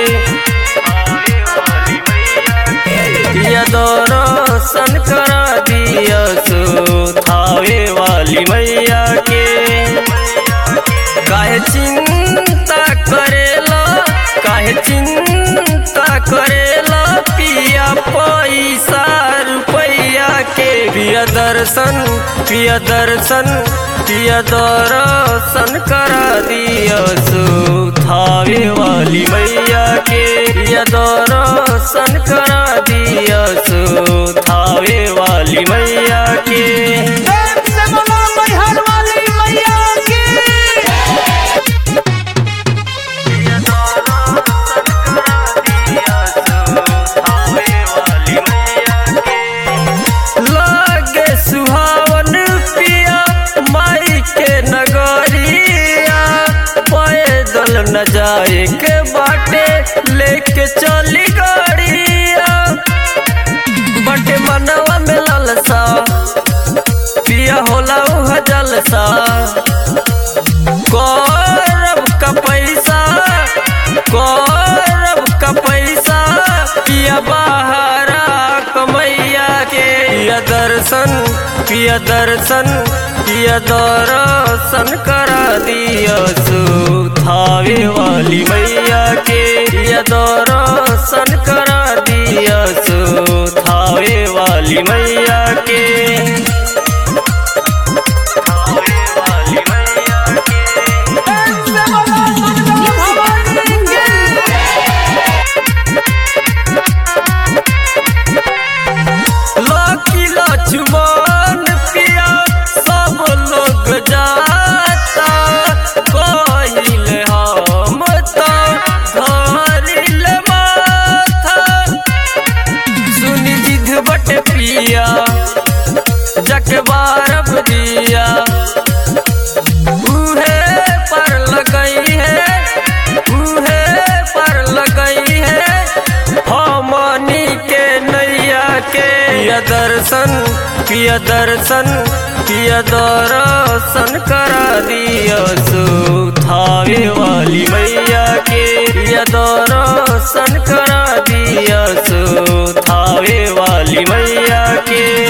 पिया दर्शन करा दिया सो थावे वाली मैया के काहे चिंता करेला काहे चिंता करेला पिया पैसा रुपैया के पिया दर्शन पिया दर्शन पिया दर्शन करा दिया सो थावे वाली मैया के पिया दर्शन करा दिया सो थावे वाली मैया के प्रेम से बोलो मैहर वाली मैया की लागे सुहावन पिया माई के नगरिया पैदल न जाए के बाटे लेके चली गाड़िया बटे मनवा में ललसा पिया होला उह जलसा गौरव का पैसा गौरव का पैसा पिया बहारा कमैया के पिया दर्शन पिया दर्शन पिया दर्शन करा दिया सो थावे वाली मैया के पिया दर्शन करा दिया सो थावे वाली मैया के थावे वाली मैया के प्रेम से बोलो दुर्गा भवानी की लकी लक्ष्मण पिया सब लोग जाता कहिले हम तो धरिल माथा सुनी जिद बट पिया जक बारब दिया उहे पर लगई है उहे पर लगई है हमनी के नैया के पिया दर्शन पिया दर्शन पिया दर्शन करा दिया सो थावे वाली मैया के पिया दर्शन करा दिया सो थावे वाली मैया के